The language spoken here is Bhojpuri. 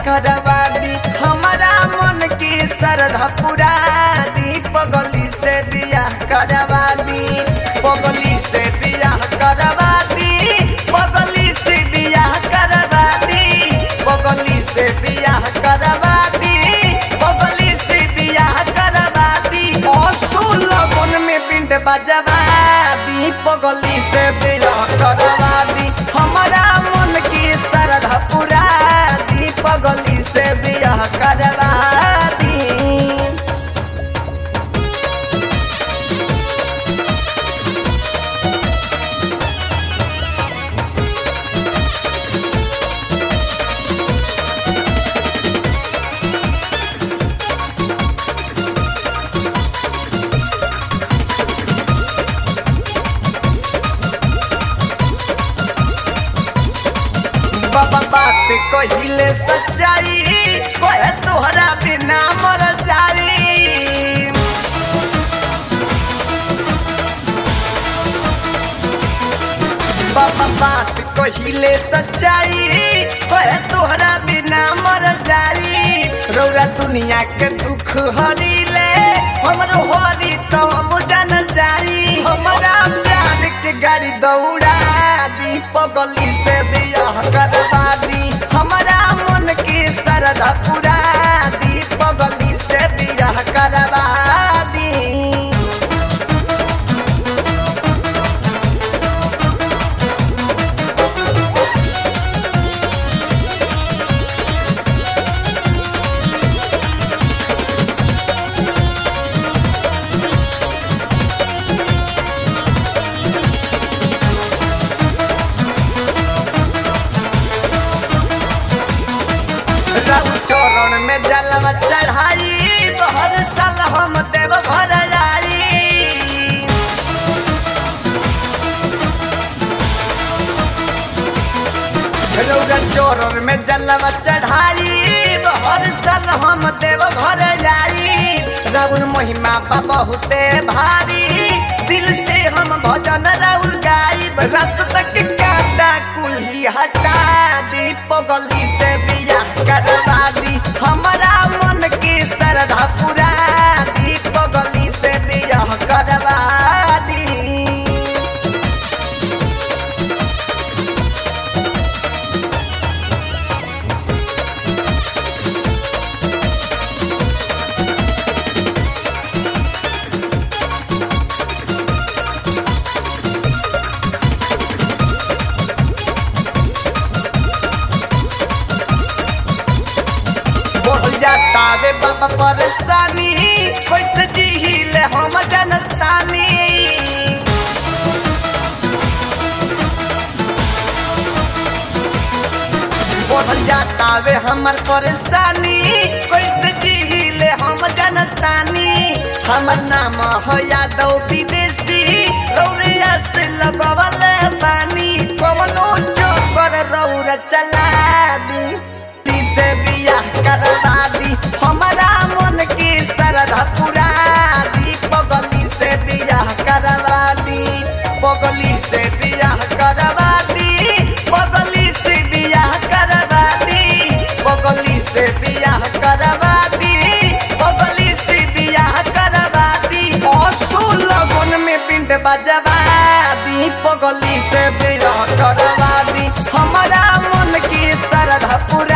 करवा दी हमारा मन की श्रद्धा पूरा दी पगली से बियाह करवा दी पगली से बियाह करवा दी पगली से बियाह करवा दी पगली से बियाह करवा दी पगली से बियाह करवा दी असूल लगन में पिंड बजवा दी पगली से बियाह करवा दी हमारा मन की श्रद्धा पूरा दी पगली से बियाह करवा दी बाबा बात कहिले सच्चाई कहे तोहरा बिना मर जाई बाबा बात कहिले सच्चाई कहे तोहरा बिना मर जाई रौरा दुनिया के दुख हरीले हमरो हरी तो हम जान जाई हमारा प्यार के गाड़ी दौड़ा दी पगली से बियाह करवा दी हमारा मन की श्रद्धा पूरा दी पगली से बियाह करवा दी रब चरण में जलवा चढ़ाई हर साल हम देव घर जाई रौरा चरण में जलवा चढ़ाई हर साल हम देव घर जाई राउर महिमा बा बहुते भारी दिल से हम भजन राउर गाई रास्ता के काटा कुल्ही हटा दी पगली से बियाह करवा दी हमारा मन की श्रद्धा पूरा दी पगली से बियाह करवा दी बढ़ जाता वे बाबा परेशानी कैसे जीले हम जनतानी बढ़ जाता वे हमर परेशानी कैसे जीले हम जनतानी हमर नाम है यादव विदेशी रौरिया से लगवल पानी कवनो चोकर रौर चला दी दी से बियाह करवा दी हमारा मन की श्रद्धा पूरा दी पगली से बियाह करवा दी पगली से बियाह करवा दी पगली से बियाह करवा दी पगली से बियाह करवा दी पगली से बियाह करवा दी असूल लगन में पिंड बजवा दी पगली से बियाह करवा दी हमारा मन की श्रद्धा पूरा